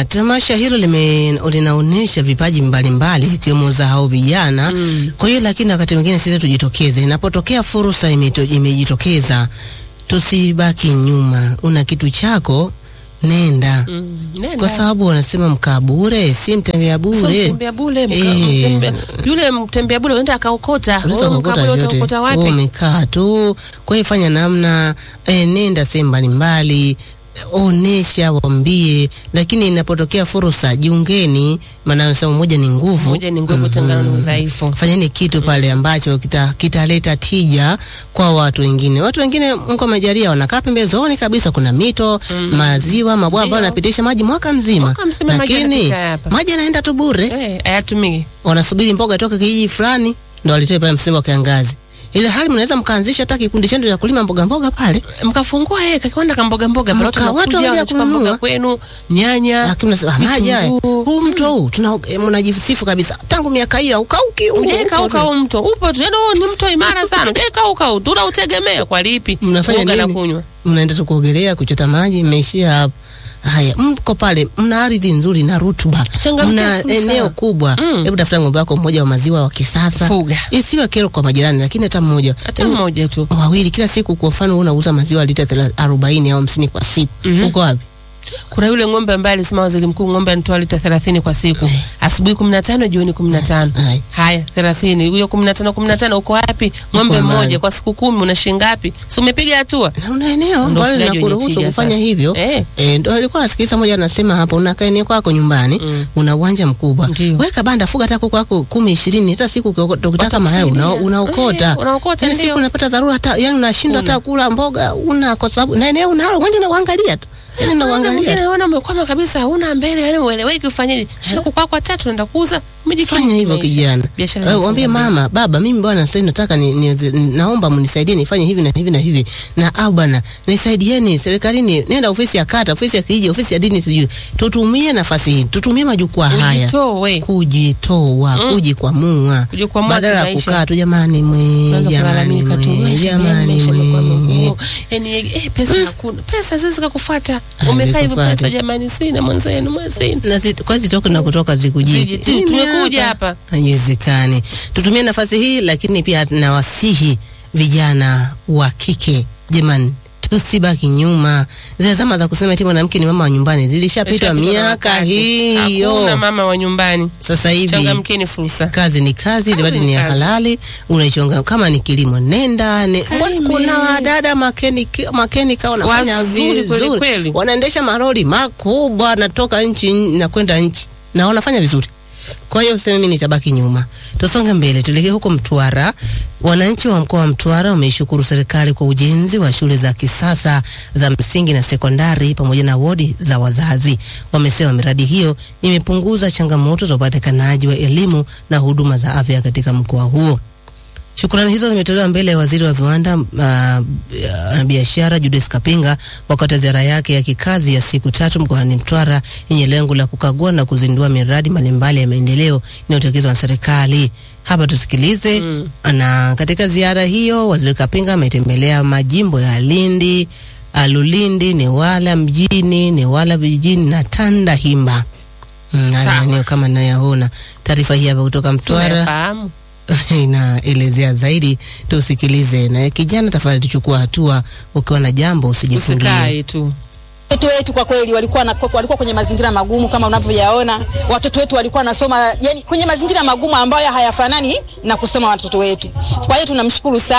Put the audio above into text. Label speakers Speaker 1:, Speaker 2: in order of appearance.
Speaker 1: tamasha hilo lime linaonyesha vipaji mbalimbali ikiwemo za hao vijana. Kwa hiyo lakini wakati mwingine sisi tujitokeze, inapotokea fursa imeto- imejitokeza, tusibaki nyuma. Una kitu chako, nenda
Speaker 2: Mm, nenda.
Speaker 1: kwa sababu wanasema mkaa bure si mtembea
Speaker 2: Sio
Speaker 1: bure.
Speaker 2: mtembea bure, mka-
Speaker 1: Eh.
Speaker 2: mtembea- yule mtembea bure uenda akaokota.
Speaker 1: Unaweza
Speaker 2: Wewe
Speaker 1: kukuta
Speaker 2: mkaa bure
Speaker 1: chochote.
Speaker 2: utaokota
Speaker 1: Wewe
Speaker 2: wapi?
Speaker 1: umekaa tu. Kwa hiyo fanya namna eh, nenda sehemu mbalimbali onesha, waambie, lakini inapotokea fursa jiungeni, maana anasema moja ni nguvu.
Speaker 2: Moja ni nguvu, tengano ni udhaifu.
Speaker 1: Fanyeni kitu pale ambacho kita- kitaleta tija kwa watu wengine. Watu wengine Mungu amejalia wanakaa pembezoni kabisa, kuna mito, maziwa, mabwawa ambayo
Speaker 2: Ndio.
Speaker 1: yanapitisha maji mwaka mzima,
Speaker 2: Mwaka mzima maji
Speaker 1: lakini
Speaker 2: yanapita hapa.
Speaker 1: maji yanaenda tu bure
Speaker 2: Eh, hayatumiki.
Speaker 1: wanasubiri mboga toka kijiji fulani ndo walitoe pale msimu wa kiangazi. Ile hali mnaweza mkaanzisha hata kikundi chenu cha kulima mboga mboga pale,
Speaker 2: Mkafungua eh kakiwanda ka mboga mboga,
Speaker 1: Mka-
Speaker 2: watu
Speaker 1: watu
Speaker 2: wanakuja
Speaker 1: wanakuja
Speaker 2: wanachukua
Speaker 1: kununua.
Speaker 2: mboga kwenu, nyanya,
Speaker 1: lakini mnasema maji haya,
Speaker 2: vitunguu.
Speaker 1: huu mto huu tuna eh, mnajisifu kabisa, tangu miaka hiyo haukauki huu
Speaker 2: Ujeka
Speaker 1: mto
Speaker 2: uka
Speaker 1: tu.
Speaker 2: huu mto upo tu, yaani huu ni mto imara sana. Ujeka uka huu tunautegemea kwa lipi?
Speaker 1: Mnafanya
Speaker 2: Kuoga na
Speaker 1: nini?
Speaker 2: kunywa.
Speaker 1: Mnaenda tu kuogelea, kuchota maji, mmeishia hapo. Haya, mko pale, mna ardhi nzuri na rutuba,
Speaker 2: Changamkia
Speaker 1: mna
Speaker 2: fursa.
Speaker 1: eneo kubwa.
Speaker 2: Mm.
Speaker 1: Hebu tafuta ng'ombe wako mmoja wa maziwa wa kisasa,
Speaker 2: Fuga.
Speaker 1: isiwe kero kwa majirani, lakini hata mmoja
Speaker 2: Hata mmoja tu.
Speaker 1: wawili kila siku. Kwa mfano, wewe unauza maziwa lita thela- arobaini au hamsini kwa siku,
Speaker 2: Mhm.
Speaker 1: uko wapi?
Speaker 2: Kuna yule ng'ombe ambaye alisema waziri mkuu ng'ombe anatoa lita 30 kwa siku. Asubuhi 15, jioni 15.
Speaker 1: Hai.
Speaker 2: Haya 30. Huyo 15 15 uko wapi? Ng'ombe
Speaker 1: mbali.
Speaker 2: mmoja kwa siku kumi una shilingi ngapi? Si umepiga hatua?
Speaker 1: Na una eneo
Speaker 2: Ndio
Speaker 1: ambalo
Speaker 2: ufugaji wenye
Speaker 1: linakuruhusu
Speaker 2: tija
Speaker 1: kufanya
Speaker 2: sasa.
Speaker 1: hivyo.
Speaker 2: Eh.
Speaker 1: Eh, ndio alikuwa nasikiliza moja anasema hapo, unakaa eneo kwako nyumbani,
Speaker 2: Mm.
Speaker 1: una uwanja mkubwa,
Speaker 2: Ndio.
Speaker 1: weka banda, fuga hata kuku wako kumi ishirini, hata siku ukioko- ukitaka mayai una,
Speaker 2: Watakusaidia.
Speaker 1: unaokota
Speaker 2: Eh, unaokota,
Speaker 1: yani
Speaker 2: ndio.
Speaker 1: siku unapata dharura hata yani unashindwa
Speaker 2: Una.
Speaker 1: hata kula mboga una, kwa sababu na eneo unalo, uwanja na uangalia tu, yani na
Speaker 2: Mwingine
Speaker 1: uangalia
Speaker 2: unaona umekwama kabisa, huna mbele, yani ueleweki ufanyeje? Shika kuku wako watatu unaenda kuuza, umejikimu
Speaker 1: fanya hivyo
Speaker 2: kimaisha.
Speaker 1: kijana.
Speaker 2: Biashara
Speaker 1: Eh,
Speaker 2: inasonga
Speaker 1: Mwambie
Speaker 2: mbele.
Speaker 1: mama, baba, mimi bwana sasa nataka ni, ni, ni, naomba mnisaidie nifanye hivi na hivi na hivi. Na au bwana, nisaidieni serikalini, nenda ofisi ya kata, ofisi ya kijiji, ofisi ya dini sijui. Tutumie nafasi hii, tutumie majukwaa haya.
Speaker 2: Ujitoe.
Speaker 1: Kujitoa, kujikwamua.
Speaker 2: Kujikwamua
Speaker 1: Badala ya
Speaker 2: kimaisha.
Speaker 1: kukaa tu jamani mwe,
Speaker 2: Unaweza
Speaker 1: jamani
Speaker 2: kulalamika tu,
Speaker 1: mwe,
Speaker 2: maisha
Speaker 1: jamani
Speaker 2: maisha yamekuwa
Speaker 1: mwe.
Speaker 2: magumu. Yaani eh, pesa hakuna. Pesa zizi kukufuata.
Speaker 1: Hazi
Speaker 2: Umekaa hivyo
Speaker 1: kufuata.
Speaker 2: pesa jamani sina mwenzenu mwenzenu.
Speaker 1: na zi, kwa zitoke na kutoka zikujie.
Speaker 2: Ziji- tu-
Speaker 1: Mimi
Speaker 2: tumekuja hapa.
Speaker 1: Haiwezekani. Tutumie nafasi hii, lakini pia nawasihi vijana wa kike, jamani, tusibaki nyuma. Zile zama za kusema eti mwanamke ni mama wa nyumbani zilishapitwa
Speaker 2: Ishapitwa na
Speaker 1: miaka
Speaker 2: wakati. Hakuna
Speaker 1: hiyo.
Speaker 2: mama wa nyumbani.
Speaker 1: Sasa hivi
Speaker 2: Changamkeni fursa.
Speaker 1: kazi ni kazi,
Speaker 2: Kazi
Speaker 1: bali
Speaker 2: ni
Speaker 1: ni ya
Speaker 2: kazi.
Speaker 1: halali. Unaichonga kama ni kilimo, nenda ne, mbona
Speaker 2: Kalime.
Speaker 1: kuna wadada makenika makenika wanafanya
Speaker 2: Wazuri kweli
Speaker 1: vizuri,
Speaker 2: kweli.
Speaker 1: wanaendesha maroli makubwa, natoka nchi na kwenda nchi na wanafanya vizuri. Kwa hiyo useme mimi nitabaki nyuma. Tusonge mbele, tuelekee huko Mtwara. Wananchi wa mkoa wa Mtwara wameishukuru serikali kwa ujenzi wa shule za kisasa za msingi na sekondari pamoja na wodi za wazazi. Wamesema miradi hiyo imepunguza changamoto za upatikanaji wa elimu na huduma za afya katika mkoa huo. Shukrani hizo zimetolewa mbele ya waziri wa viwanda uh, na biashara Judith Kapinga wakati wa ziara yake ya kikazi ya siku tatu mkoani Mtwara yenye lengo la kukagua na kuzindua miradi mbalimbali ya maendeleo inayotekelezwa na serikali. Hapa tusikilize.
Speaker 2: Mm.
Speaker 1: Na katika ziara hiyo waziri Kapinga ametembelea majimbo ya Lindi, uh, Lulindi, Newala mjini, Newala vijijini na Tandahimba. Mm, haya
Speaker 2: Sawa.
Speaker 1: eneo kama nayaona. Taarifa hii hapa kutoka Mtwara
Speaker 2: Tunayafahamu.
Speaker 1: inaelezea zaidi, tusikilize. Na kijana, tafadhali tuchukua hatua, ukiwa na jambo usijifungie.
Speaker 2: Usikae tu.
Speaker 3: Watoto wetu kwa kweli walikuwa na, walikuwa kwenye mazingira magumu kama unavyoyaona. Watoto wetu walikuwa nasoma yani kwenye mazingira magumu ambayo hayafanani na kusoma watoto wetu. Kwa hiyo tunamshukuru sana.